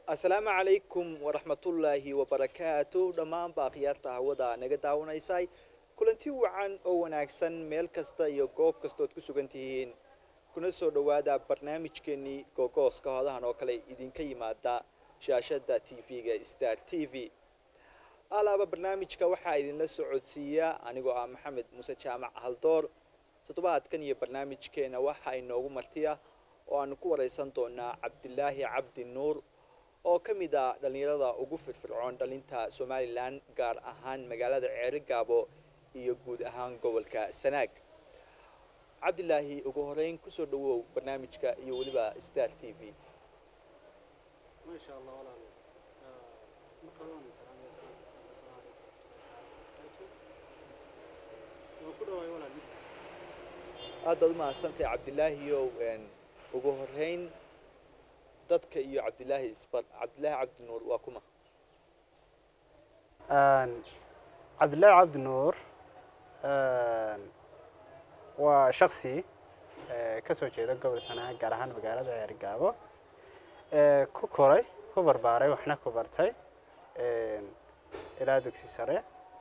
asalaamu calaykum waraxmatullaahi wabarakaatu dhammaanba akhyaarta hawada naga daawanaysay kulanti wacan oo wanaagsan meel kasta iyo goob kastood ku sugan tihiin kuna soo dhowaada barnaamijkeenii googooska hodahan oo kale idinka yimaada shaashada t v-ga star t v alaaba barnaamijka waxaa idinla socodsiiya anigoo ah maxamed muuse jaamac haldoor toddobaadkan iyo barnaamijkeena waxaa inoogu martiya oo aanu ku wareysan doonaa cabdilaahi cabdi nuur oo ka mid ah dhallinyarada ugu firfircoon dhalinta somalilan gaar ahaan magaalada ceerigaabo iyo guud ahaan gobolka sanaag cabdilaahi ugu horeyn kusoo dhawow barnaamijka iyo weliba star t v aad baad umahadsantahay cabdilaahiyow ugu horeyn dadka iyo cabdilaahi isbar cabdilaahi cabdi nuur waa kuma cabdillaahi cabdi nuur waa shaksi ka soo jeeda gobol sanaag gaar ahaan magaalada ceergaabo ku koray ku barbaaray waxna ku bartay ilaa dugsi sare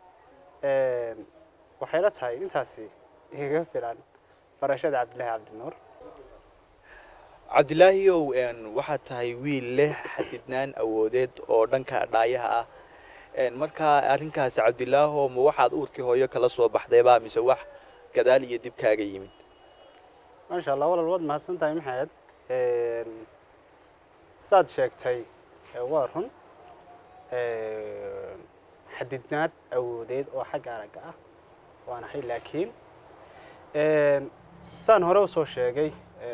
waxay la tahay intaasi igaga filan barashada cabdillaahi cabdi nuur cabdilaahiyow waxaad tahay wiil leh xadidnaan awoodeed oo dhanka dhaayaha ah markaa arrinkaasi cabdilaaho ma waxaad uurkii hooyo kala soo baxdayba mise wax gadaal iyo dib kaaga yimid maasha allah walal waad mahadsan tahay maxamed saad sheegtay waa run xadidnaad awoodeed oo xagga aragga ah waan ahay laakiin saan hore usoo sheegay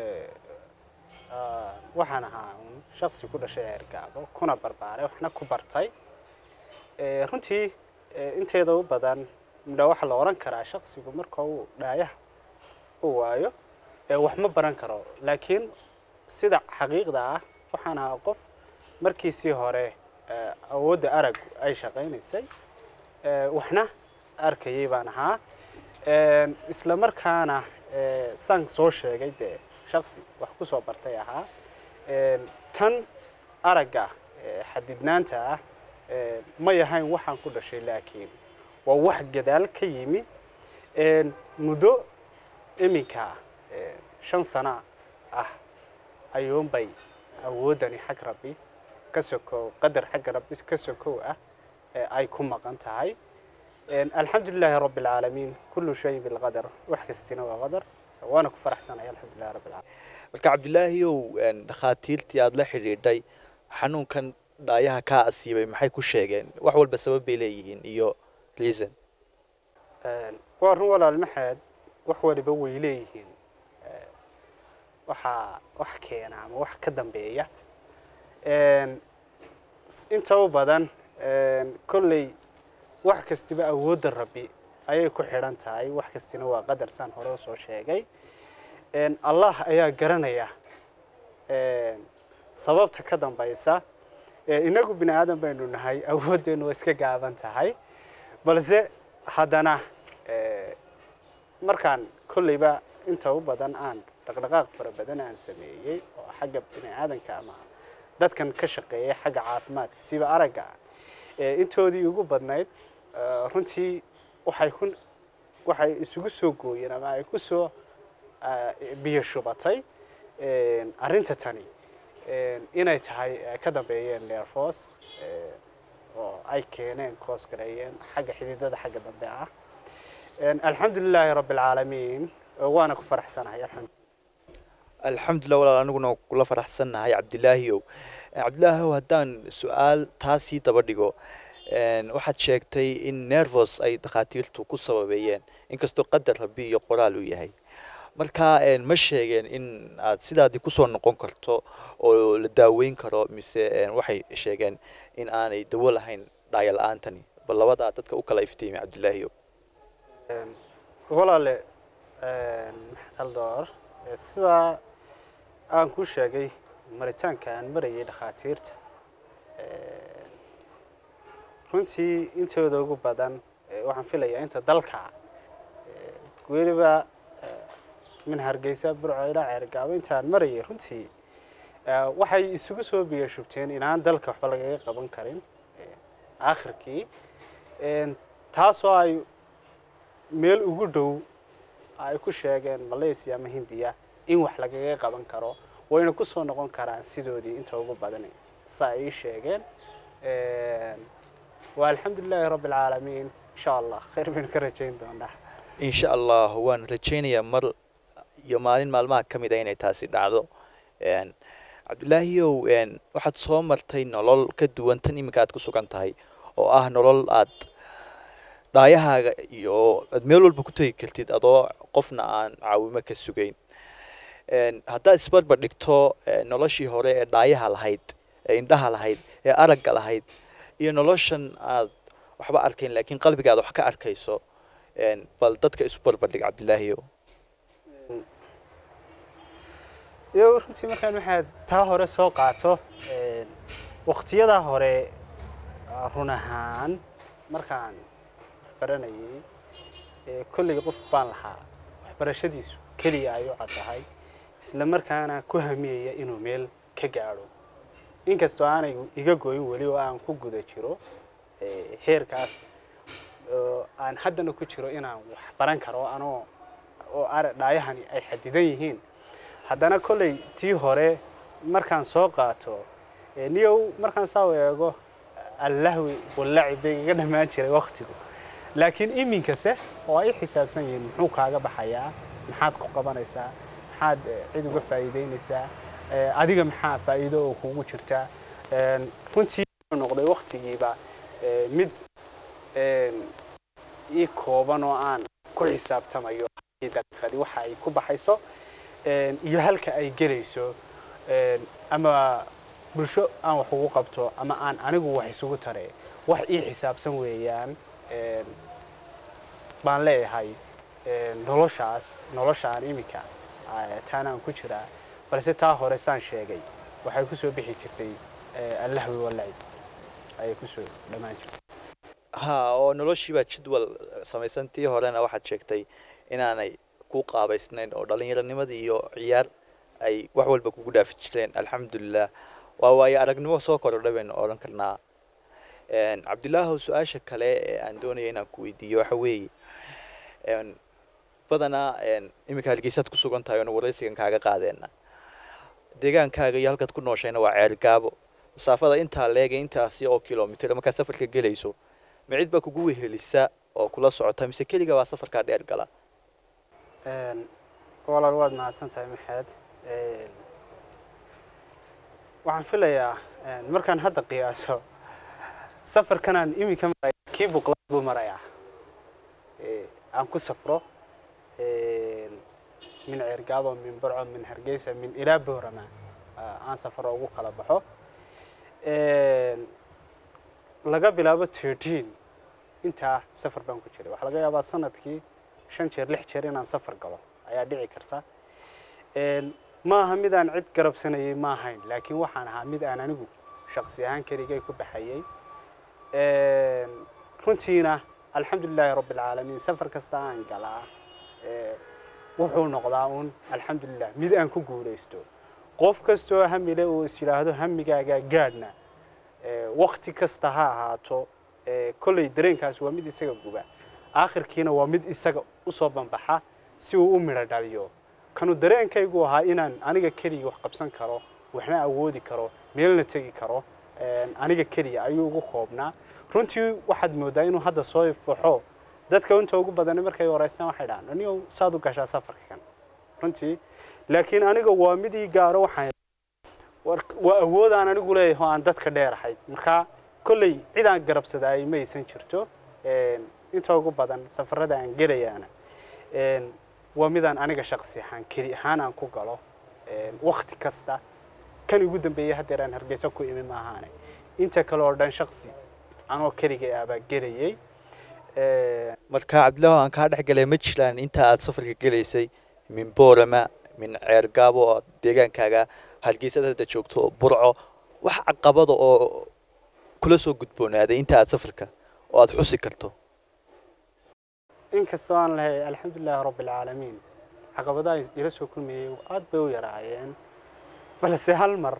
waxaan ahaa un shaksi ku dhashay ceergaabo kuna barbaaray waxna ku bartay runtii inteeda u badan midha waxaa la oran karaa shaksigu marka uu dhaayaha u waayo wax ma baran karo laakiin sida xaqiiqda ah waxaan ahaa qof markiisii hore awoodda aragu ay shaqaynaysay waxna arkayay baan ahaa isla markaana saan soo sheegay dee shaksi wax ku soo bartay ahaa tan aragga xadidnaanta ah ma yahayn waxaan ku dhashay laakiin waa wax gadaal ka yimi muddo iminka shan sano ah ayuunbay awooddani xag rabbi ka sokow qadar xagga rabbi ka sokow ah ay ku maqan tahay alxamdu lilaahi rabbi alcaalamiin kullu shayin bilqadar wax kastina waa qadar waana ku faraxsanay alxamdulilahi rabbi alcaalamiin marka cabdilaahiyow dhakhaatiirtii aada la xidhiidhay xanuunkan dhaayaha kaa asiibay maxay ku sheegeen wax walba sabab bay leeyihiin iyo reason waa run walaal maxaad wax waliba way leeyihiin waxaa wax keena ama wax ka dambeeya inta u badan kolley wax kastiba awoodda rabbi ayay ku xidhan tahay wax kastina waa qadar saan hore usoo sheegay allah ayaa garanaya sababta ka dambaysa inagu bini aadan baynu nahay awooddeenu waa iska gaaban tahay balse haddana markaan kolleyba inta u badan aan dhaqdhaqaaq fara badan aan sameeyey oo xagga bini aadanka ama dadkan ka shaqeeyay xagga caafimaadka siba aragga intoodii ugu badnayd runtii waxay ku waxay isugu soo gooyeen ama ay ku soo biyo shubatay arrinta tani inay tahay ka dambeeyeen neerfos oo ay keeneen koos gareeyeen xagga xididada xagga dambe ah alxamdu lilaahi rabbi alcaalamiin waana ku faraxsanahay alxamdu alxamdulilah walaal aniguna kula faraxsannahay cabdilaahiyow cabdilaahiyow haddaan su-aal taasii daba dhigo waxaad sheegtay in nervos ay dhakhaatiirtu ku sababeeyeen inkastoo qadar rabbi iyo qoraal uu yahay marka ma sheegeen in aad sidaadii kusoo noqon karto oo la daaweyn karo mise waxay sheegeen in aanay dawo lahayn dhaaya la-aantani bal labadaa dadka u kala iftiimi cabdilaahiyow walaale maxamed haldoor sidaa aan ku sheegay maritaanka aan marayay dhakhaatiirta runtii intooda ugu badan waxaan filayaa inta dalka weliba min hargeysa burco ilaa ceergaabo intaan marayay runtii waxay isugu soo biyashubteen inaan dalka waxba lagaga qaban karin aakhirkii taasoo ay meel ugu dhow ay ku sheegeen malaysia ama hindiya in wax lagaga qaban karo wayna ku soo noqon karaan sidoodii inta ugu badan sa ay ii sheegeen waa alxamdulilaahi rabbi alcaalamiin insha allah khayr baynu ka rajayn doonaa insha allah waan rajaynayaa mar iyo maalin maalmaha ka mid a inay taasi dhacdo cabdilaahiyow waxaad soo martay nolol ka duwan tan iminka aad ku sugan tahay oo ah nolol aad dhaayahaaga iyo aad meel walba ku tegi kartid adoo qofna aan caawimo ka sugayn haddaad isbarbar dhigto noloshii hore ee dhaayaha lahayd ee indhaha lahayd ee aragga lahayd iyo noloshan aad waxba arkayn laakiin qalbigaada wax ka arkayso bal dadka isu barbardhig cabdilaahiyow iyo runtii markaan waxaad taa hore soo qaato waktiyadaa hore run ahaan markaan waxbaranayay kolligii qof baan lahaa waxbarashadiisu keliya ay u caddahay isla markaana ku hamiyaya inuu meel ka gaadho inkastoo aanay iga goyin weli oo aan ku guda jiro heerkaas aan haddana ku jiro inaan wax baran karo anoo oo dhaayahani ay xadidan yihiin haddana kolley tii hore markaan soo qaato niyow markaan saa eego allahwi wallacib bay iga dhammaan jiray waktigu laakiin iminkase oo ay xisaabsan yihiin muxuu kaaga baxayaa maxaad ku qabanaysaa maxaad cid uga faa'iideynaysaa adiga maxaa faa'iido oo kugu jirtaa runtii noqday waktigiiba mid ii kooban oo aan ku xisaabtamayo daqiiqadii waxa ay ku baxayso iyo halka ay gelayso ama bulsho aan wax ugu qabto ama aan anigu wax isugu tare wax ii xisaabsan weeyaan baan leeyahay noloshaas noloshaan iminka taanaan ku jiraa balse taa hore saan sheegay waxay kusoo bixi jirtay allahwi walacib ayay kusoo dhammaan jirtay ha oo noloshiibaa jadwal samaysan tii horena waxaad sheegtay inaanay ku qaabaysnayn oo dhallinyaronimadii iyo ciyaar ay wax walba kugu dhaafi jireen alxamdulilah waa waayo aragnimo soo kordha baynu odhan karnaa cabdilaahow su-aasha kale ee aan doonaya inaan ku weydiiyo waxa weeye badanaa iminka hargeysaad ku sugan tahay oona waraysigan kaaga qaadeena deegaankaaga iyo halkaad ku nooshayna waa ceergaabo masaafada intaa leega intaasi oo kilomitr markaad safarka gelayso ma cid baa kugu wehelisa oo kula socota mise keliga baa safarkaa dheer gala walaal waad mahadsan tahay maxaad waxaan filayaa markaan hadda qiyaaso safarkanaan iminka maraya kii buqlaad buu marayaa aan ku safro min ceergaabo min barco min hargeysa min ilaa boorama aan safaro ugu kala baxo laga bilaabo thirteen intaa safar baan ku jiray waxaa laga yaabaa sanadkii shan jeer lix jeer inaan safar galo ayaa dhici karta ma aha mid aan cid garabsanayay ma ahayn laakiin waxaan ahaa mid aan anigu shaqsi ahaan keligay ku baxayay runtiina alxamdulilaahi rabbi alcaalamiin safar kasta aan galaa wuxuu noqdaa uun alxamdulilah mid aan ku guulaysto qof kastoo hamile uu is yidhaahdo hamigaagaa gaadhna wakti kasta ha ahaato kolley dareenkaas waa mid isaga guba aakhirkiina waa mid isaga usoo banbaxa si uu u midho dhaliyo kanuu dareenkaygu ahaa inaan aniga keliya wax qabsan karo waxna awoodi karo meelna tegi karo aniga keliya ayuu ugu koobnaa runtii waxaad moodaa inuu hadda soo faxo dadka inta ugu badan markay waraystaan waxay dhahaan anigo saad u gashaa safarka kan runtii laakiin aniga waa mid ii gaaro waxaan waa awood aan anigu leeyahay oo aan dadka dheerahayd marka kolley cid aan garabsadaay ma aysan jirto inta ugu badan safarada aan gelayaana waa midaan aniga shaqsi ahaan keli ahaan aan ku galo wakti kasta kan ugu dambeeyey haddeer aan hargeysa ku imi maahaane inta kale oo dhan shaqsi anoo keligay ah baa gelayay marka cabdilaaho aan kaa dhex galay ma jiraan inta aad safarka gelaysay min boorama min ceergaabo oo deegaankaaga hargeysada hadda joogto burco wax caqabada oo kula soo gudboonaaday inta aad safarka oo aad xusi karto inkastoo aan lahay alxamdulilaahi rabbi alcaalamiin caqabadaha ila soo kulmayay aad bay u yaraayeen balse hal mar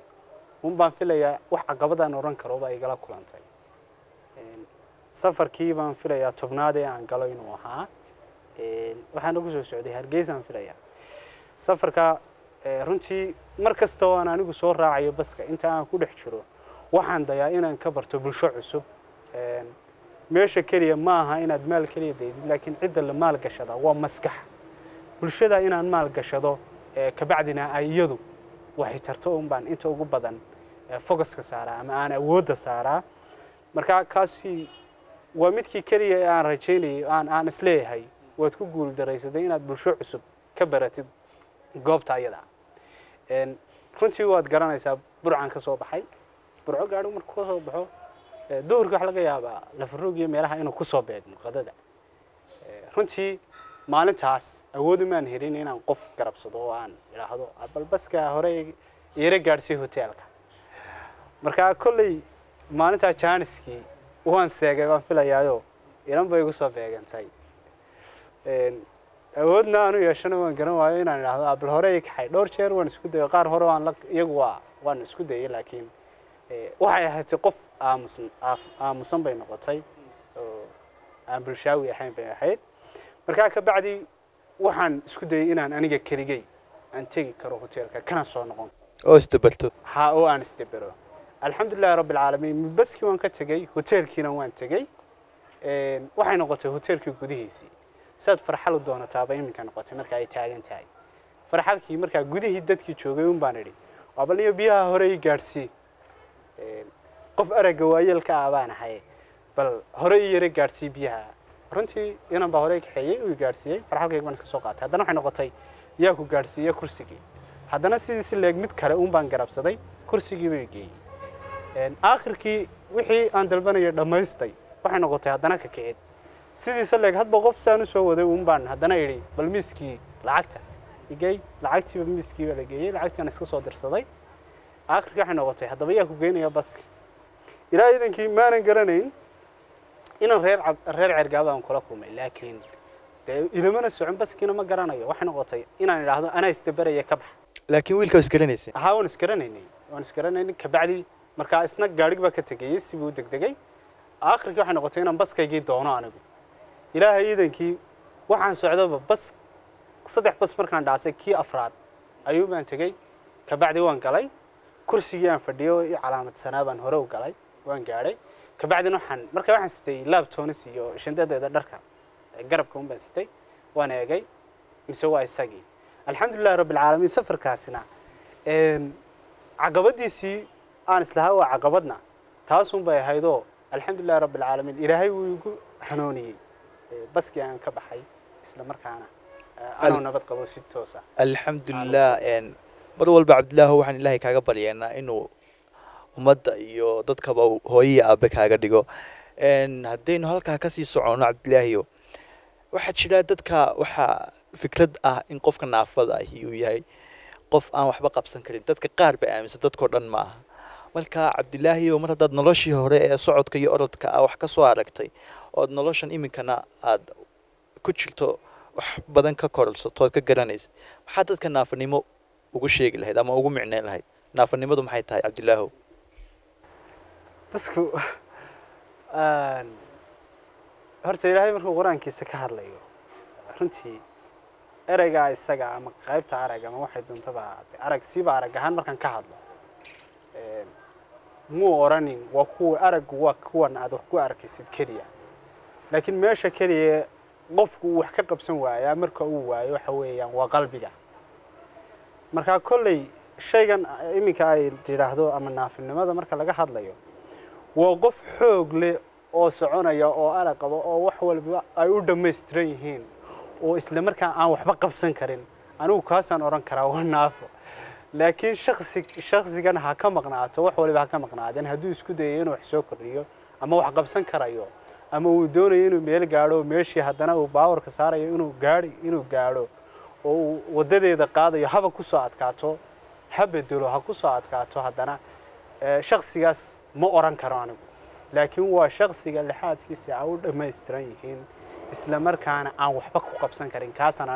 un baan filayaa wax caqabadaan odhan karo baa igala kulantay Een, safarkii baan filayaa tobnaad ee aan galo inuu ahaa Een, waxaana ku soo socday hargeysaan filayaa safarka ee, runtii mar kasta oo aan anigu soo raacayo baska inta aan ku dhex jiro waxaan dayaa inaan ka barto bulsho cusub Een, meesha keliya ma aha inaad maal keliya daydid laakiin cidda la maal gashada waa maskax bulshada inaan maal gashado ee, kabacdina ay iyadu waxay tarto un baan inta ugu badan ee, focuska saaraa ama aan awoodda saaraa marka kaasi waa midkii keliya ee aan rajaynayay aan aan isleeyahay waad ku guuldaraysaday inaad bulsho cusub ka baratid goobta ayada Een, runtii waad garanaysaa burcan ka soo baxay burco gaadhigu markuu ka soo baxo ee, duhurkii waxa laga yaabaa lafaroog iyo meelaha inuu kusoo beegmo qadada Ee, runtii maalintaas awood umaan helin inaan qof garabsado oo aan idhaahdo "Ah, bal baska hore iira gaadhsii hoteelka marka kolley maalintaa jaaniskii waan seegay baan filayaayo ilan bay igu soo beegantay Een, awoodna aanu yeeshana waan garan waayo inaan idhaahdo "Ah, bal hore i kaxay dhowr jeer waan isku dayo qaar hore waan la iyagu waa waan isku dayay laakiin ee, waxay ahaatay qof aamusan aaf- aamusan bay noqotay oo aan bulshaawi ahayn bay ahayd markaa ka bacdi waxaan isku dayay inaan aniga keligay aan tegi karo hoteelka kana soo noqon oo isdabarto ha oo aan isdabero alxamdulilahi rabbi alcaalamiin baskii waan ka tegey hoteelkiina waan tegey Een, waxay noqotay hoteelkii gudihiisii saad farxalu doonataaba iminka noqotay marka ay taagan tahay farxalkii markaa gudihii dadkii joogay un baan idhi waa bal iyo biyaha hore ii gaadhsii Een, qof aragga waayeelka ah baan ahay bal hore ii yara gaadhsii biyaha runtii inan baa hore i kaxeeyey uu i gaadhsiiyey farxalkayga baan iska soo qaatay haddana waxay noqotay yaa ku gaadhsiiye kursigii haddana sidii si leeg mid kale un baan garabsaday kursigii bay geeyey Een, aakhirkii wixii aan dalbanayay dhammaystay waxay noqotay haddana ka kicid sidiisa leeg hadba qof saan usoo waday un baan haddana idhi bal miiskii lacagta igey lacagtiiba miiskii baa la geeyey lacagtiina iska soo dirsaday aakhirkii waxay noqotay haddaba yaa ku geynaya baski ilaa iidankii maanan garanayn inaan reer cab- reer cergaaba aan kula kulmay laakiin dee ilamana socon baskiina ma garanayo waxay noqotay inaan idhaahdo anaa isdabaraya ka bax laakiin wiilka isgaranaysa haa waan isgaranaynay waan isgaranaynay kabacdi markaa isna gaadhig baa ka tegayey sibuu degdegay aakhirkii waxay noqotay inaan baskaygii doono anigu ilaahay iidankii waxaan socdoba bas saddex bas markaan dhaasay kii afraad ayuu baan tegey kabacdi waan galay kursigii aan fadhiyo i calaamadsanaa baan hore u galay waan gaadhay kabacdina waxaan markaa waxaan sitay laabtoonis iyo shandadeeda dharka ee garabka un baan sitay waan eegay mise waa isagii alxamdulilahi rabbi alcaalamiin safarkaasina een, caqabadiisii aan islahaa waa caqabadna taasun bay ahaydoo alxamdulilahi rabbi alcaalamiin ilaahay wuu igu xanooniyey Ee, baskii aan ka baxay isla markaana ee, anoo Al- nabad qabo si toosa alxamdulilah een, mar walba cabdilaahi waxaan ilaahay kaaga baryaynaa inuu ummadda iyo dadkaba uu hooyo iyo aabe kaaga dhigo Een, haddaynu halkaa kasii socono cabdilaahiyo waxaa jira dadka waxaa fikrad ah in qofka naafada ahi uu yahay qof aan waxba qabsan karin dadka qaar ba aaminsan dadkao dhan ma aha marka cabdilaahiyo mar haddaad noloshii hore ee socodka iyo orodka ah wax ka soo aragtay ood noloshan iminkana aad ku jirto wax badan ka kororsato ood ka garanaysid maxaa dadka naafanimo ugu sheegi lahayd ama ugu micneyn lahayd naafanimadu maxay tahay cabdilaahow dadku een, horta ilaahay markuu qur-aankiisa ka hadlayo runtii ereygaa isaga ama qaybta arag ama waxay doontaba ahaatee arag siiba arag ahaan markaan ka hadlo een, muu oranin waa kuwa araggu waa kuwan aad wax ku arkaysid keliya laakiin meesha keliya qofku uu wax ka qabsan waayaa marka uu waayo waxa weeyaan waa qalbiga markaa kolley shaygan iminka ay tidhaahdo ama naafinimada marka laga hadlayo waa qof xoog leh oo soconaya oo arag qaba oo wax walba ay u dhammaystiran yihiin oo isla markaa aan waxba qabsan karin anigu kaasaan odhan karaa waa naafo laakiin shaksi shaksigan ha ka maqnaato wax waliba ha ka maqnaadeen hadduu isku dayayo inuu wax soo kordhiyo ama wax qabsan karayo ama uu doonayo inuu meel gaadho meeshii haddana uu baawarka saarayo inuu gaadhi inuu gaadho oo uu wadadeeda qaadayo haba ku soo adkaato ha bedelo ha ku soo adkaato haddana ee, shaksigaas ma oran karo anigu laakiin waa shaksiga lixaadkiisa ay u dhammaystiran yihiin isla markaana aan waxba ku qabsan karin kaasaan anigu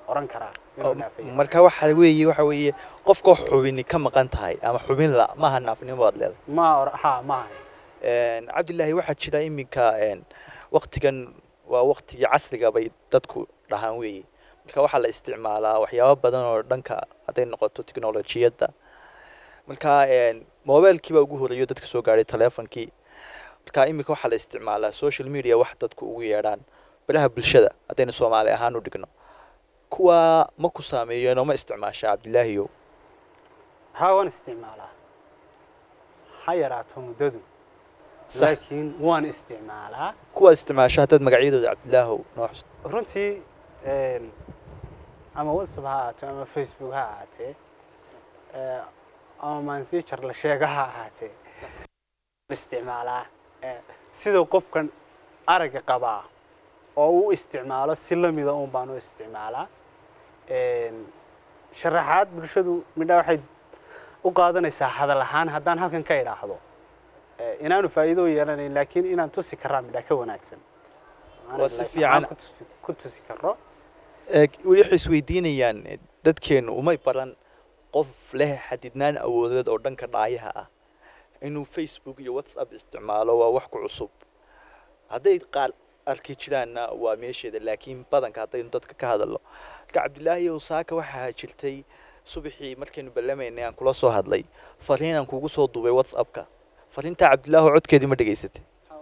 oran karaa inuu naafaya marka waxa weeye waxa weeye qofka xubini ka maqan tahay ama xubin la maaha naafnimo baad leedahay ma or ha ma ahay Een, cabdilaahi waxaa jira iminka een, waqtigan waa waqtigii casriga bay dadku dhahaan weeye marka waxaa la isticmaalaa waxyaabo badan oo dhanka hadday noqoto tiknolojiyadda marka een, mobilkiibaa ugu horeeyo dadka soo gaadhay teleefonkii marka iminka waxaa la isticmaalaa social media wax dadku ugu yeedhaan baraha bulshada haddaynu soomaali ahaan u dhigno kuwa ma ku saameeyeen oo ma isticmaasha cabdilaahiyow haa waan isticmaalaa ha yaraato muddadu Sax. laakiin waan isticmaalaa kuwa isticmaasha haddaad magacyadooda cabdilaahow noo xus runtii een, ama whatsapp ha ahaato ama facebook ha ahaatee ee, ama mansijar la sheega ha ahaatee isticmaalaa ee, siduu qofkan aragga qabaa oo u isticmaalo si lamida un baan u isticmaalaa Een, sharaxaad bulshadu midha waxay u qaadanaysaa hadal ahaan haddaan halkan ka idhaahdo ee, inaanu faa'iido u yeelanayn laakiin inaan tusi karaa midha ka wanaagsan Waa si Like, fiican. aan ku tusi- ku tusi karo Ee, waxay isweydiinayaan eh, dadkeenu umay baran qof leh xadidnaan awoodeed oo dhanka dhaayaha ah inuu facebook iyo whatsapp isticmaalo waa wax ku cusub hadday qaar arki jiraanna waa meesheeda laakiin badanka haddaynu dadka ka hadalno marka cabdilaahi ow saaka waxaa jirtay subaxii markaynu ballamaynay aan kula soo hadlay fariin aan kugu soo duubay whatsappka fariintaa cabdilaahi codkeedii ma dhegaysatay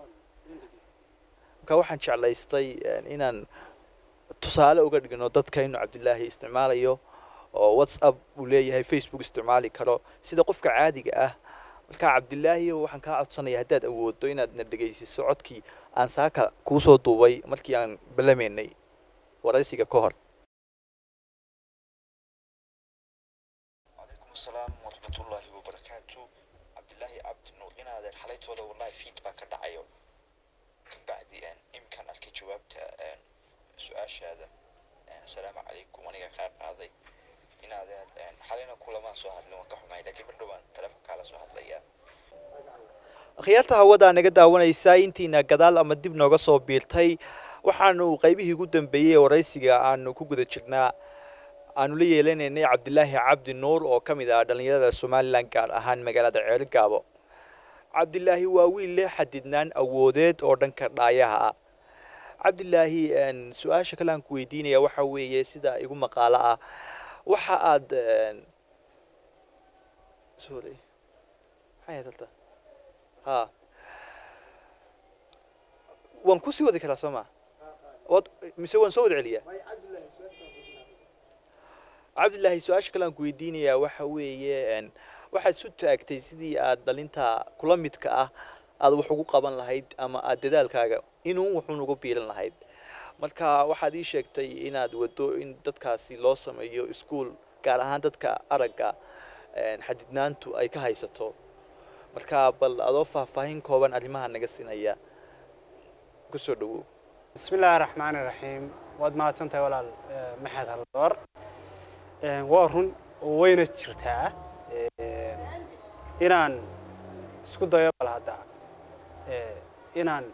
marka waxaan jeclaystay eh, inaan tusaale uga dhigno dadka inuu cabdilaahi isticmaalayo oo whatsapp uu leeyahay facebook isticmaali karo sida qofka caadiga ah marka cabdilaahi waxaan kaa codsanaya haddaad awoodo inaad na dhegaysiso codkii aan saaka kuu soo duubay markii aan ballamaynay waraysiga ka hor عليكم السلام ورحمة الله وبركاته عبد الله عبد النور إن هذا الحليت ولا والله فيدباك الدعاية بعد أن إمكان أركي جوابت أن سؤال هذا السلام عليكم وأنا قاعد هذا إن هذا أن حاليا كل ما سؤال لو كحوم لكن بدو أن تلفك على سؤال ليا akhyaarta hawada naga daawanaysaa intiina gadaal ama dib nooga soo biirtay waxaanu qaybihii ugu dambeeyey ee waraysiga aanu ku guda jirnaa aanu la yeelanaynay cabdilaahi cabdi nuur oo ka mid ah dhallinyarada somalilan gaar ahaan magaalada ceelgaabo cabdilaahi waa wiil leh xadidnaan awoodeed oo dhanka dhaayaha ah cabdilaahi een, su-aasha kale aan ku weydiinaya waxa weeye sida igu maqaalo ah waxa aad een, sorry maxay ahayd horta ha waan kusii wadi karaa soo ma waad mise waan soo wada celiyaa cabdilaahi su-aasha kale aan ku weydiinayaa waxa weeye een, waxaad isu taagtay sidii aad dhalinta kula midka ah aad wax ugu qaban lahayd ama aad dadaalkaaga inuu wuxuun ugu biiran lahayd marka waxaad ii sheegtay inaad wado in dadkaasi loo sameeyo iskuul gaar ahaan dadka aragga een, xadidnaantu ay ka haysato marka bal adoo faahfaahin kooban arrimaha naga siinaya kusoo dhawow بسم الله الرحمن الرحيم waad mahadsantahay walaal eh, maxamed haldoor Eh, waa run oo wayna jirtaa eh, inaan isku dayo bal hadda eh, inaan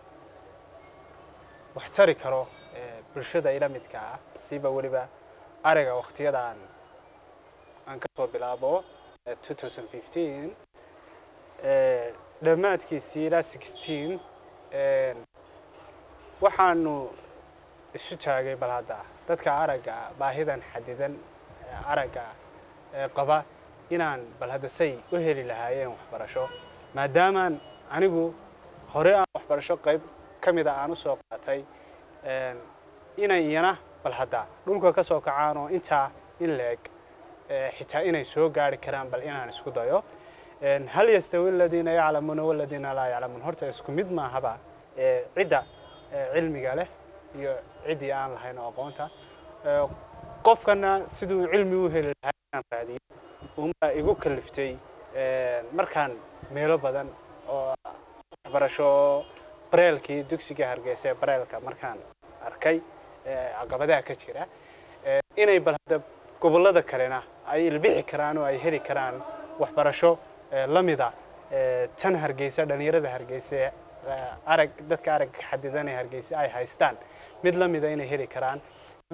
wax tari karo eh, bulshada ila midka ah siba weliba ariga waqtiyada aan aan ka soo bilaabo eh, 2015 eh, dhammaadkiisii ilaa 16 eh, waxaanu isu taagay bal hadda dadka aragga baahidan xadidan ee aragga ee qaba inaan bal hadda say u heli lahaayeen waxbarasho maadaamaan anigu hore aan waxbarasho qayb ka mida aan usoo qaatay een, inay iyana bal hadda dhulka ka soo kacaan oo intaa in leeg ee, xitaa inay soo gaari karaan bal inaan isku dayo Een, hal yastawi aladiina yaclamuuna waladiina laa yaclamuun horta isku mid maahaba ee, cidda ee, cilmiga leh iyo ciddii aan lahayn oo aqoonta Ee, qofkana siduu cilmi u heli lahaa inaan raadiyo uma igu kaliftay ee, markaan meelo badan oo waxbarasho bareelkii dugsiga hargeysa ee bareelka markaan arkay ee, caqabadaha ka jira ee, inay bal hadda gobollada kalena ay ilbixi karaan oo ay heli karaan waxbarasho ee, la mida ee, tan hargeysa dhallinyarada hargeysa ee, arag dadka aragga xadidan ee hargeysa ay haystaan mid la mida inay heli karaan waxaan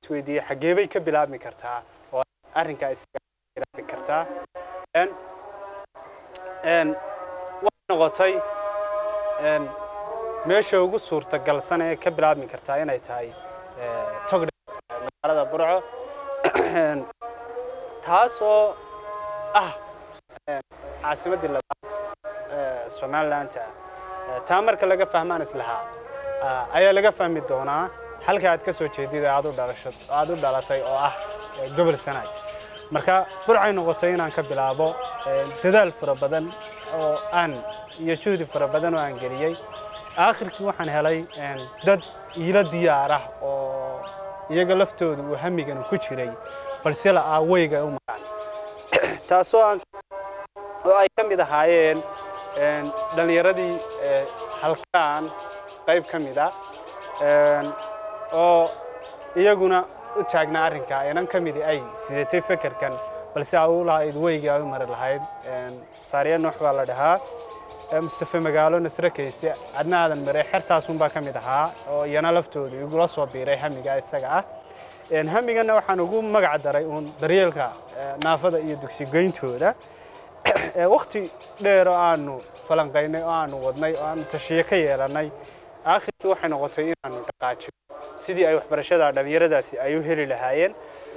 isweydiiyey xaggee bay ka bilaabmi kartaa oo arrinkaa isaga bilaabi kartaa Een, een, waxay noqotay een, meesha ugu suurtagalsan ee ka bilaabmi kartaa inay tahay ee, togdhe magaalada burco Een, taasoo ah een, caasimaddii labaad ee somalilandta Ee, taa marka laga fahmaan islahaa ah, ayaa laga fahmi doonaa halka aad ka soo jeedid ee aad u dhalasho aad u dhalatay oo ah ee, gobol sanaag marka burcay noqotay inaan ka bilaabo ee, dadaal fara badan oo aan iyo juhdi fara badan oo aan geliyey aakhirkii waxaan helay een, dad iila diyaar ah oo iyaga laftooda uu hamigan ku jiray balse la aaweyga u maqan taasoo aan oo ay ka mid ahaayeen een, dhallinyaradii ee, halkaan qayb ka mid ah een, oo iyaguna u taagnaa arrinkaa inan ka midi ay sidatay fekerkan balse ay u lahayd weygii ay u mari lahayd een, saariya nuux baa la dhahaa ee, mustafe magaalo nasre kayse adna aadan maray xertaasunbaa ka mid ahaa oo iyana laftooda igula soo biiray hamiga isaga ah Een, hamigana waxaan ugu magac daray uun daryeelka ee, naafada iyo dugsigoyntooda ee waqti dheer oo aanu falanqaynay oo aanu wadnay oo aanu tashiye ka yeelannay aakhirkii waxay noqotay inaanu dhaqaajino sidii ay waxbarashada dhallinyaradaasi ay u heli lahaayeen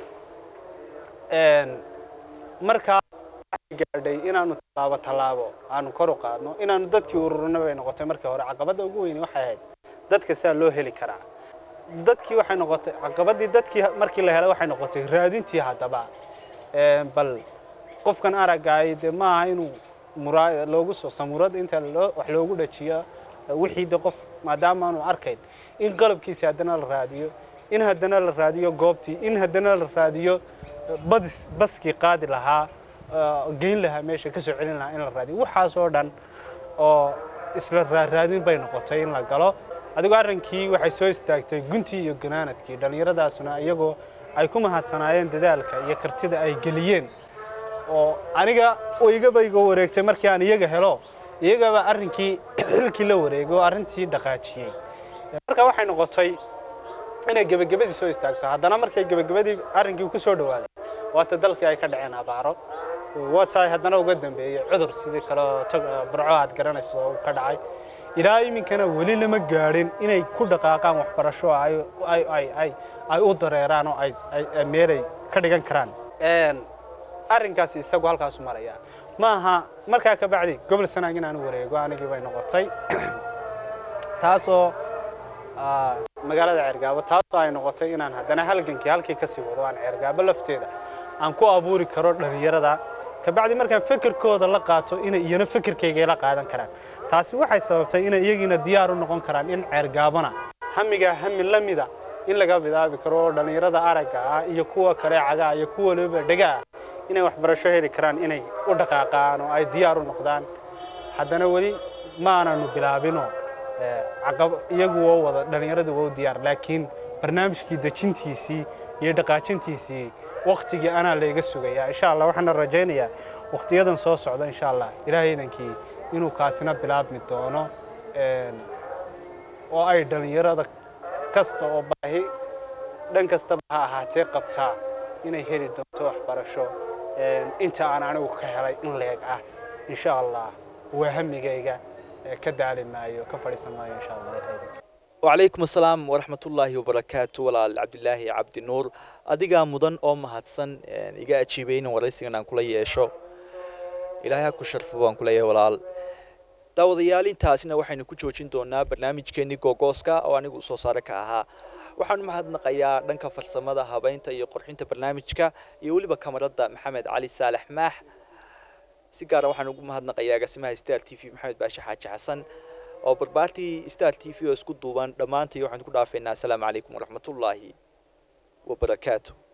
Een, markaa waxay gaadhay inaanu tallaabo tallaabo aanu kor u qaadno inaanu dadkii ururino bay noqotay markii hore caqabadda ugu weyni waxay ahayd dadka saa loo heli karaa dadkii waxay noqotay caqabadii dadkii markii la helay waxay noqotay raadintii haddaba Een, bal qofkan araggaay dee maaha inuu muraa loogu soo samuurad inta loo wax loogu dhajiyo wixii de qof maadaama aanu arkayn in qalabkiisi haddana la raadiyo in haddana la raadiyo goobtii in haddana la raadiyo badis baskii qaadi lahaa oo geyn lahaa meesha ka soo celin lahaa in la raadiyo waxaasoo dhan oo isla raaraadin bay noqotay in la galo adigoo arrinkii waxay soo istaagtay guntii iyo ganaanadkii dhallinyaradaasuna iyagoo ay ku mahadsanaayeen dadaalka iyo kartida ay geliyeen oo aniga oo igaba iga wareegtay markii aan iyaga helo iyagaba arrinkii xilkii la wareegay oo arrintii dhaqaajiyey marka waxay noqotay inay gebagabadii soo istaagto haddana markay gebagabadii arrinkii ku soo dhawaaday waata dalkii ay ka dhaceen abaaro waa tahay haddana uga dambeeyey cudur sidii kale oo tag burco aad garanayso oo ka dhacay ilaa iminkana weli lama gaadhin inay ku dhaqaaqaan waxbarasho ay ay ay ay ay u dareeraan oo ay ay meelay ka dhigan karaan een arrinkaasi isagu halkaasu maraya maaha markaa ka bacdi gobol sanaag in aanu wareego anigii bay noqotay taasoo ah, magaalada ceergaabo taasoo ay noqotay inaan haddana halgankii halkii ka sii wado aan ceergaabo lafteeda aan ku abuuri karo dhallinyarada kabacdi markaan fekerkooda la qaato inay iyana fekerkayga la qaadan karaan taasi waxay sababtay inay iyagiina diyaar u noqon karaan in ceergaabona hamigaa hami la mida in laga bilaabi karo oo dhallinyarada aragga ah iyo kuwa kale cagaa iyo kuwa waliba dhega ah inay waxbarasho heli karaan inay u dhaqaaqaan oo ay diyaar u noqdaan haddana weli ma aananu bilaabino ee, caqab iyagu waa wada dhallinyaradu waa u diyaar laakiin barnaamijkii dejintiisii iyo dhaqaajintiisii waktigii anaa layga sugayaa insha allah waxaana rajaynayaa wakhtiyadan soo socda insha allah ilaahaydankii inuu kaasina bilaabmi doono een, oo ay dhallinyarada kasta oo baahi dhan kastaba ha ahaatee qabtaa inay heli doonto waxbarasho een, inta aan anigu ka helay in leeg ah insha allah waa hamigayga ee, ka daali maayo ka fadhiisan maayo insha allah ilaahaydankii وعليكم السلام ورحمة الله وبركاته ولا عبد الله عبد النور أديك مدن أو مهتسن إيجا أتشيبين ورئيسنا عن كل يشو إلهي أكو شرف وان كل ولا daawadayaal intaasina waxaynu ku joojin doonaa barnaamijkeenii googooska oo anigu soo saare ka ahaa waxaan mahadnaqayaa dhanka farsamada habeynta iyo qurxinta barnaamijka iyo weliba kamarada maxamed cali saalax maax si gaara waxaan ugu mahadnaqayaa agaasimaha star t v maxamed baashe xaaji xasan oo barbaartii star t v oo isku duuban dhammaantay waxaan ku dhaafeynaa asalaamu calaykum waraxmatullaahi wabarakaatu